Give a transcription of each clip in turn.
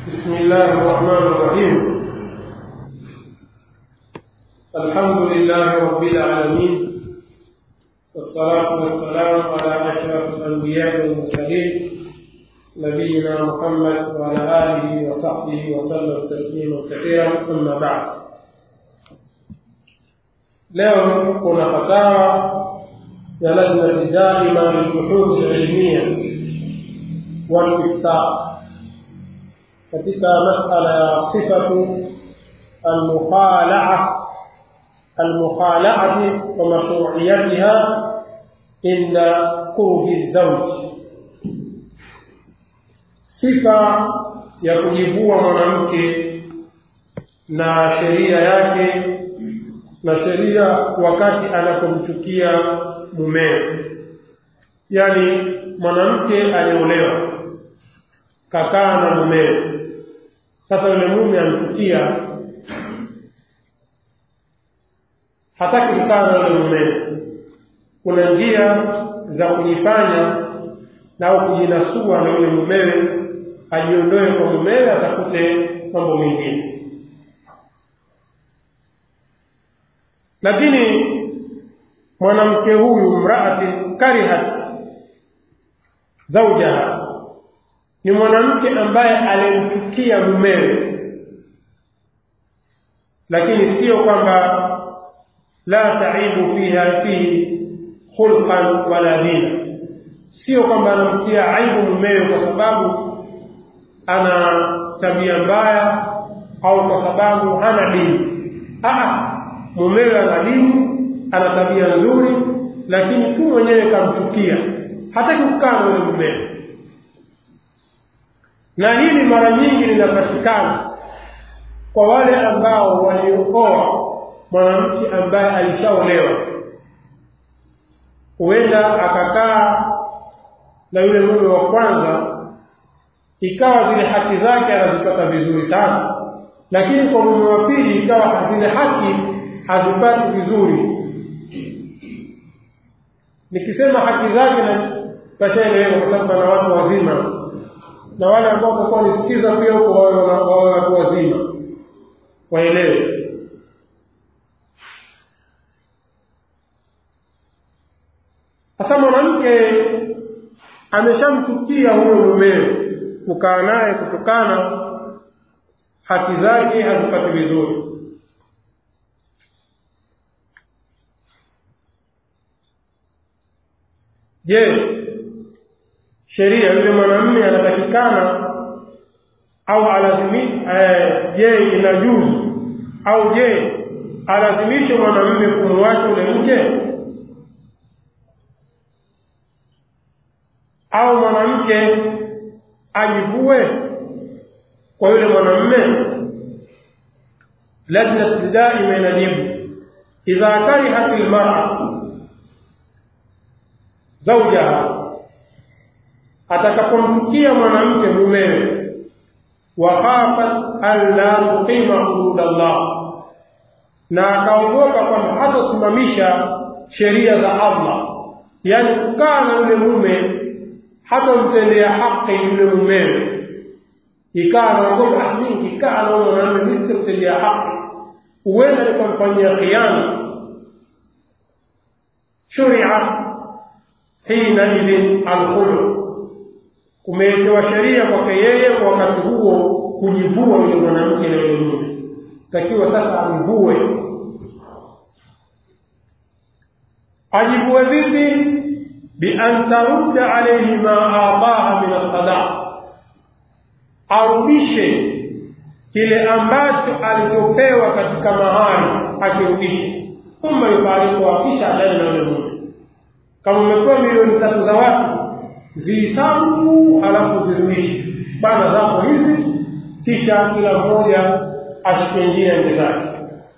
بسم الله الرحمن الرحيم الحمد لله رب العالمين والصلاة والسلام على أشرف الأنبياء والمرسلين نبينا محمد وعلى آله وصحبه وسلم تسليما كثيرا أما بعد leo kuna fatawa ya lajnati daima lilbuhudhi lilmia waliftaa katika masala ya sifatu almukhalaa almukhalaati wa mashruiyatiha inda qurbi zauji sifa ya kujivua mwanamke na sheria yake na sheria wakati anapomchukia mumewe yaani mwanamke aliolewa kakaa na mumewe sasa yule mume amchukia hataki kukaa na yule mumewe kuna njia za kujifanya na au kujinasua na yule mumewe ajiondoe kwa mumewe atafute mambo mengine lakini mwanamke huyu mraatin karihat zaujaha ni mwanamke ambaye alimchukia mumewe lakini sio kwamba la taibu fiha fihi khulqan wala dina sio kwamba anamtia aibu mumewe kwa sababu ana tabia mbaya au kwa sababu hana dini Aa, mumewe ana dini ana tabia nzuri lakini tu mwenyewe kamchukia hataki kukaa na yule mumewe na hili mara nyingi linapatikana kwa wale ambao waliokoa mwanamke ambaye alishaolewa huenda akakaa na yule mume wa kwanza ikawa zile haki zake anazipata vizuri sana lakini kwa mume wa pili ikawa zile haki hazipati vizuri nikisema haki zake na tashaeleweka kwa sababu na watu wazima na wale ambao watakuwa nisikiza pia huko wawe watu wazima waelewe sasa mwanamke ameshamchukia huyo mumewe kukaa naye kutokana haki zake hazipati vizuri je sheria yule mwanamume anatakikana au alazimi je inajuzu au je alazimishe mwanamume kumwacha ule mke au mwanamke ajivue kwa yule mwanamume lajnat daima inajibu idha karihat almar'a zawjaha atakapomchukia mwanamke mumewe wa khafat an la tuqima hudud Allah na akaogopa kwamba hatasimamisha sheria za Allah yaani kukaa na yule mume hatamtendea haki yule mumewe ikawa anaogopa mimi kikaa na mwanamume mimi sitamtendea haki huenda nikamfanyia khiana shuria hina idhin alkhulu kumewekewa sheria kwake yeye kwa wakati huo kujivua yule mwanamke na yule mume takiwa sasa amvue ajivue vipi bian tarudda alayhi ma ataha min as-sadaq arudishe kile ambacho alichopewa katika mahari akirudishe thumma yufariku kisha adai na yule mume kama umepewa milioni tatu za watu zihisabu halafu zirudishe bana zako hizi kisha kila mmoja ashike njia ende zake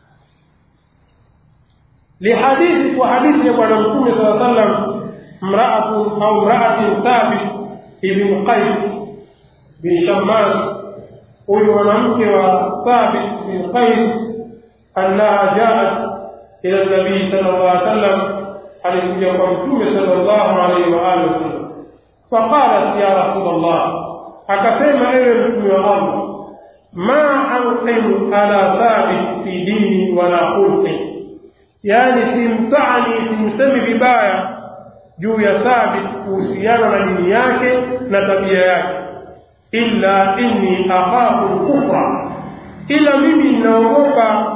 lihadithi kwa hadithi ya bwana mtume saa sallam mraatu au mraatin thabit ibn qais bin shammas huyu mwanamke wa thabit bin qais annaha jaat ila nabii sala llah sallam alikuja kwa mtume sala llahu alaihi waalihi wasallam faqalat ya rasul llah akasema ewe mtume wa allah ma anqimu ala thabit fi dini wala khulqi yani simtani simsemi vibaya juu ya thabit kuhusiana na dini yake na tabia yake illa inni akhafu kufra ila mimi ninaogopa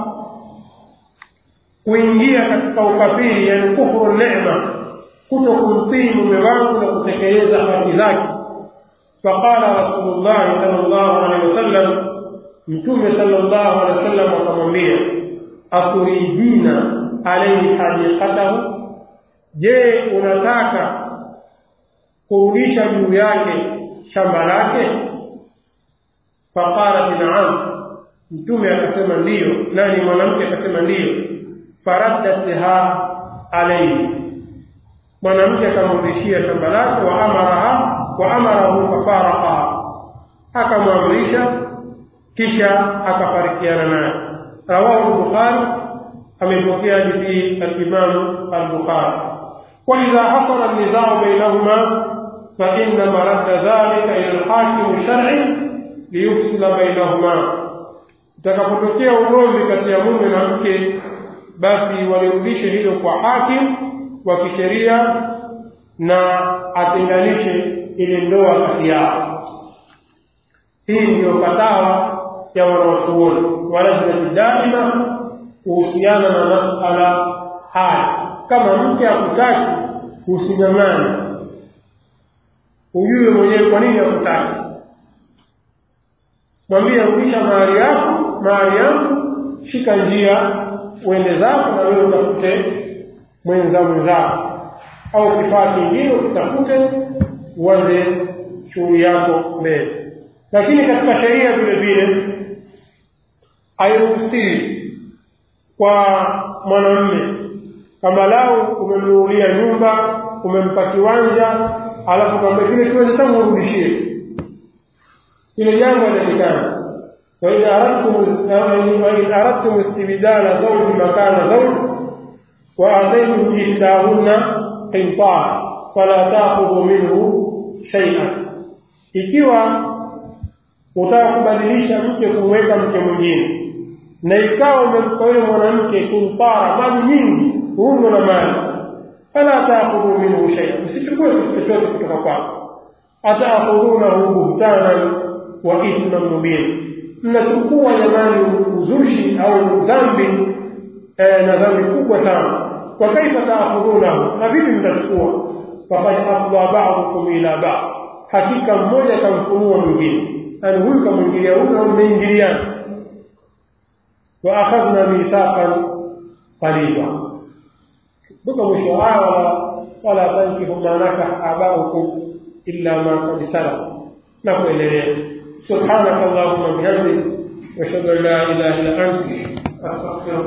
kuingia katika ukafiri yani kufuru neema kuto kumtii mume wangu na kutekeleza haki zake faqala rasulullahi sal llahu alehi wasallam mtume sal llahu alehi wasallam akamwambia aturidina alaihi hadiqatahu je unataka kurudisha juu yake shamba lake faqalat naam mtume akasema ndiyo nani mwanamke akasema ndiyo faraddatha alaihi mwanamke akamrudishia shamba lake wa amaraha wa amarahu fafaraqaha akamwamrisha kisha akafarikiana naye rawahu lbukhari amepokea hadithi alimamu albukhari waidha hasala nizau bainahuma fainama radda dhalika ila lhakimu sharci liyufsila bainahuma utakapotokea ugomvi kati ya mume na mke basi walirudishe hilo kwa hakim wa kisheria na atenganishe ile ndoa kati yao hii ndiyo fatawa ya wanawachuoni walajnati daima kuhusiana na masala haya kama mke akutaki usinyang'ane ujue mwenyewe kwa nini akutaki mwambie rudisha mahari yako mahari yangu shika njia uende zako na wewe utafute mwenza mwenzako au kifaa kingine ukitafute uanze shughuli yako mbele lakini katika sheria vile vile hairuhusiwi kwa mwanamme kama lau umemnunulia nyumba umempa kiwanja alafu kwamba kile kiwanja tangu urudishie ile jambo halitakikana وإن أردتم وإن أردتم استبدال زوج مكان زوج وآتيتم إحداهن قنطارا فلا تأخذوا منه شيئا ikiwa utaka kubadilisha mke kumweka mke mwingine na ikawa umempa yule mwanamke kintara mali nyingi uungo na mali fala taakhudhu minhu shaia msichukue kitu chochote kutoka kwako ataakhudhunahu buhtanan wa ithman mubin mnachukua jamani uzushi au dhambi eh, na dhambi kubwa sana wa kaifa taakhudhunahu na vipi mtachukua fakad afdha badukum ila bad hakika mmoja kamfunua mwingine yani huyu kamwingilia huyu au mmeingiliana wa akhadhna mithaqan qaliba mpaka mwisho wa aya wala wala tankihu ma nakaha abaukum illa ma qad salaf na kuendelea سبحانك اللهم وبحمدك واشهد ان لا اله الا انت استغفرك